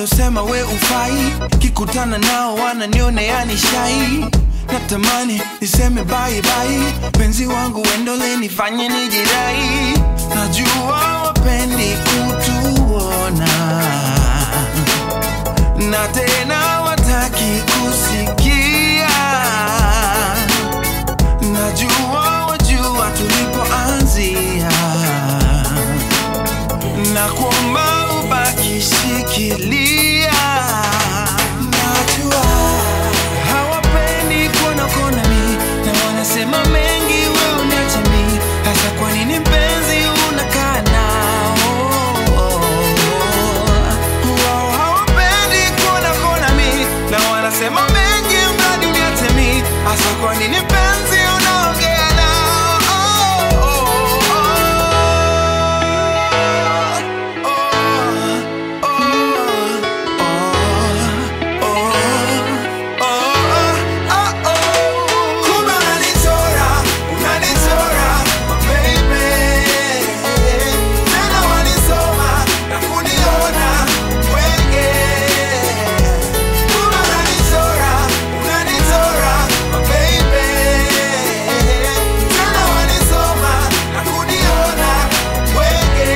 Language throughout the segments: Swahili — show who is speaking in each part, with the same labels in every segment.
Speaker 1: walosema we ufai kikutana nao wananionea ni shai natamani niseme bye bye penzi wangu wendole nifanye nijirai najua wapendi kutuona na tena wataki kusikia najua wajua tulipoanzia na kuomba ubaki shikilia najua hawapendi kuona kona mi na wanasema mengi we uniache mi hasa kwa nini mpenzi unakaa nao wao hawapendi kuona kona mi na wanasema mengi mradi uniache mi hasa kwa nini mpenzi unaongea nao oh, oh, oh, oh, oh, oh, oh, oh. Kumbe unanichora, unanichora, baby. Tena wanisoma na kuniona wenge. Kumbe unanichora, unanichora, baby. Tena wanisoma na kuniona wenge.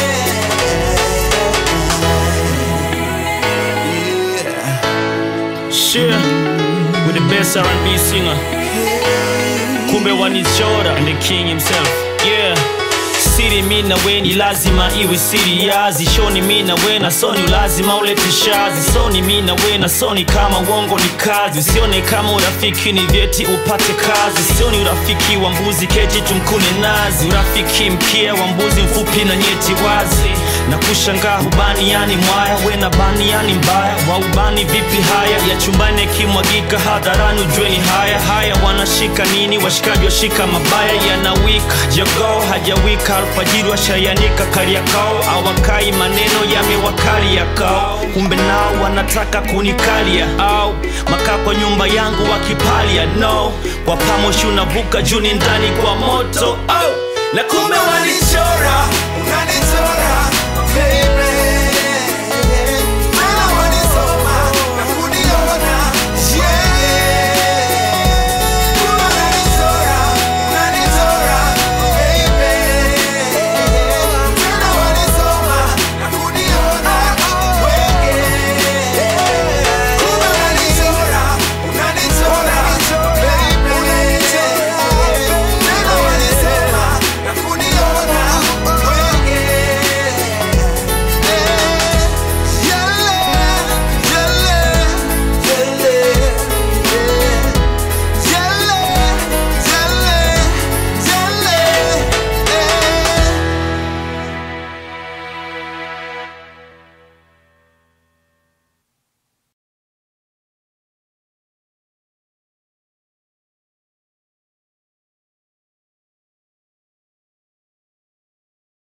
Speaker 1: Yeah.
Speaker 2: Share with the best R&B singer. Kumbe wanichora and the king himself. Yeah. Siri mi na we ni lazima iwe siri yazi shoni mi na we na soni lazima ulete shazi soni mi na we na soni kama uongo ni kazi usione kama urafiki ni vyeti upate kazi sioni urafiki wa mbuzi keji tumkune nazi urafiki mkia wa mbuzi mfupi na nyeti wazi na kushangaa hubani yani mwaya we na bani yani mbaya waubani vipi haya ya chumbani yakimwagika hadharani ujue ni haya haya wanashika nini washikaji washika mabaya yanawika jogoo hajawika alfajiri washayanika kariakao awakai maneno yamewakali yakao kumbe nao wanataka kunikalia au makaa kwa nyumba yangu wakipalia no kwa pamoshi unavuka juni ndani kwa moto oh. na kumbe wanichora
Speaker 1: unanichora